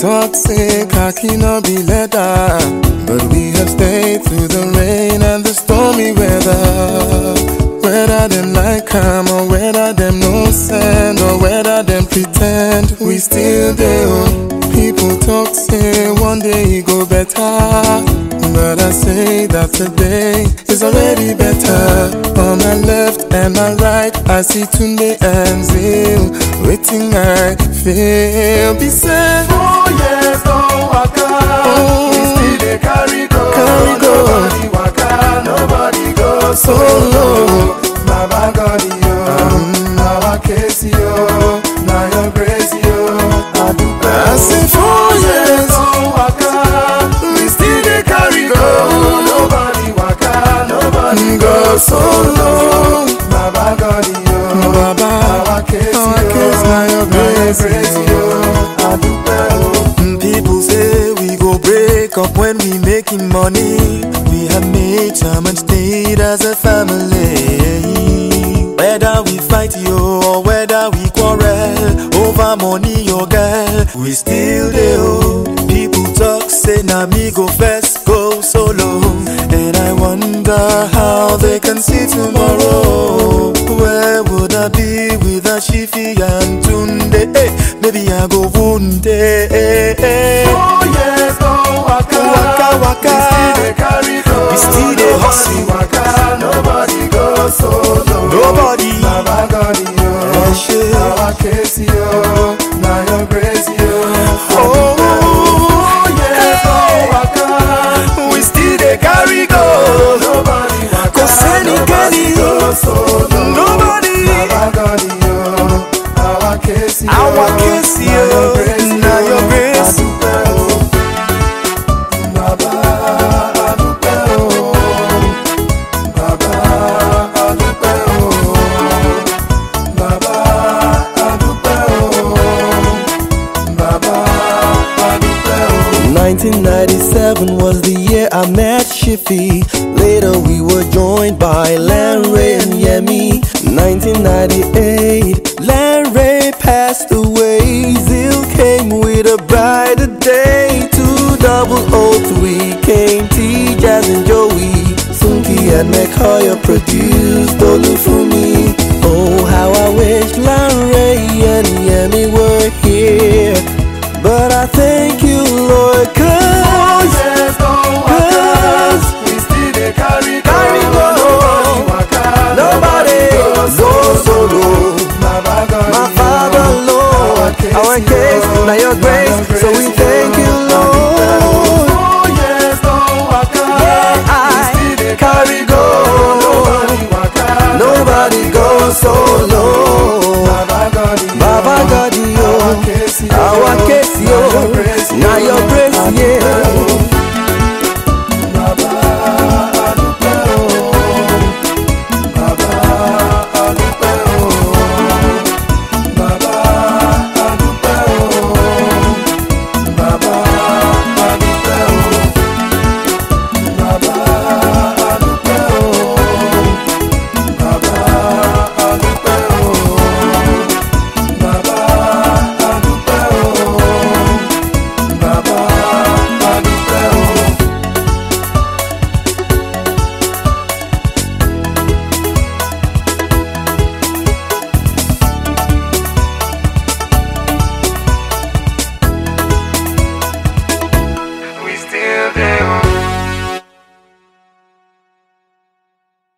talk say khaki no be leather, but we have stayed through the rain and the stormy weather. Whether them like calm or whether them no send or whether them pretend, we still there. People talk say one day it go better, but I say that today is already better. On my left and my right, I see Tunde and Zil, waiting I feel. Be said, Oh yes, don't waka. We still dey carry go. Carry go. Nobody waka, nobody go Solo. Baba God yo, our case yo, na your grace yo. Adúpẹ́ I say four years. don't waka. We still dey carry go. Nobody waka, nobody Go solo. Baba God yo, Baba, our case our yo, case na your na your grace, grace yo. yo. Adúpẹ́ o. Mm, People say we go break up when we making money. We have made time and stayed as a family. Whether we fight yo or whether we quarrel over money or girl, we still dey oh. People talk say na me go first go solo, and I wonder how they can see tomorrow. Where would I be without Shifi and Tunde? Hey, maybe I go wound. Hey, hey, hey. Oh yes, don't waka, Waka, waka. We still dey carry go. We still dey hustle. Nobody waka, nobody go solo. Nobody. Baba God yo, Eh, shey. our case yo, na your grace yo. Oh, Oh yes, don't waka, we still dey carry go. nobody waka, Kò sẹ́nikẹ́ni. nobody go solo. Nobody. Baba God yo, our case yo, Our case na yo, your grace na yo. your grace. Adúpẹ́ o. Baba adúpẹ́ o. Baba adúpẹ́ o. Baba adúpẹ́ o. Baba adúpẹ́ o. 1997 was the year I met Shiffy. Later we were joined by Lanray and Yemi. 1998, Lanray passed away. Zil came with a brighter day. 2003 came T, Jazz and Joey. Sunki and McCoy produced Olufumi. Oh, how I wish Lanray and Yemi were here. But I thank you, Lord, Oh cause yes, don't Cause waka. We still dey carry go. Carry go. Nobody waka. nobody goes solo. Baba God My yo. Father, Lord, our case, now your grace, so we thank you, Lord. Oh yes, don't waka. Yeah, We I still dey carry go. Nobody waka. Nobody goes solo. Baba God yo. Baba God, Our you, case yo. our case.